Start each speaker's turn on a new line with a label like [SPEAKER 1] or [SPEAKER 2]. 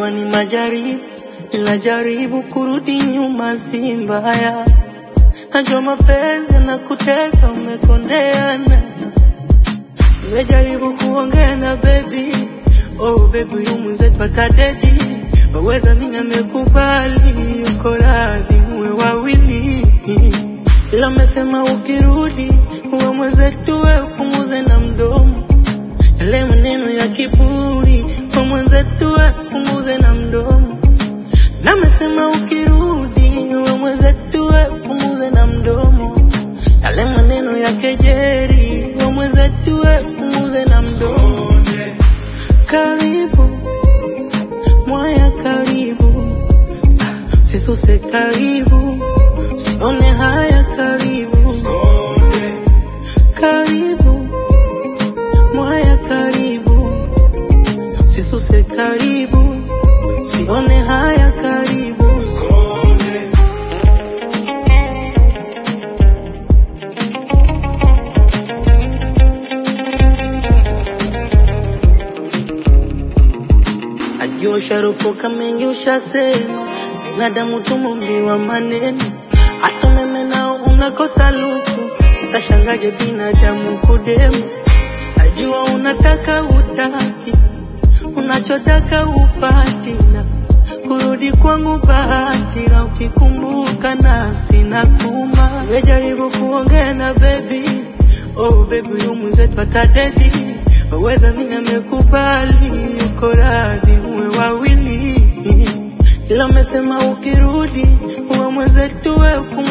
[SPEAKER 1] Najua ni majaribu, ila jaribu kurudi nyuma si mbaya. Najua mapenzi na kutesa, umekondeana. Nimejaribu kuongea na baby, oh baby, huyu mwenzetu atadedi. Waweza mimi nimekubali, uko radhi muwe wawili, ila umesema ukirudi uwe mwenzetu, we upunguze na mdomo yale maneno ya kiburi, uwe mwenzetu, we upunguze na mdomo na amesema ukirudi uwe mwenzetu, we upunguze na mdomo yale maneno ya kejeri, uwe mwenzetu, we upunguze na mdomo. Karibu mwaya, karibu sisuse, karibu sione haya, karibu karibu mwaya, karibu sisuse, karibu sione haya, karibu Najua usharopoka mengi ushasema, binadamu tumumbiwa maneno, hata meme nao unakosa luku, utashangaje binadamu kudemu. Najua unataka utaki, unachotaka upati, na kurudi kwangu bahati, na ukikumbuka nafsi na kuma. Nimejaribu kuongea na baby, oh baby, huyu mwenzetu atadedi, waweza mimi nimekubali, uko radhi muwe wawili, ila umesema ukirudi uwe mwenzetu, we upunguze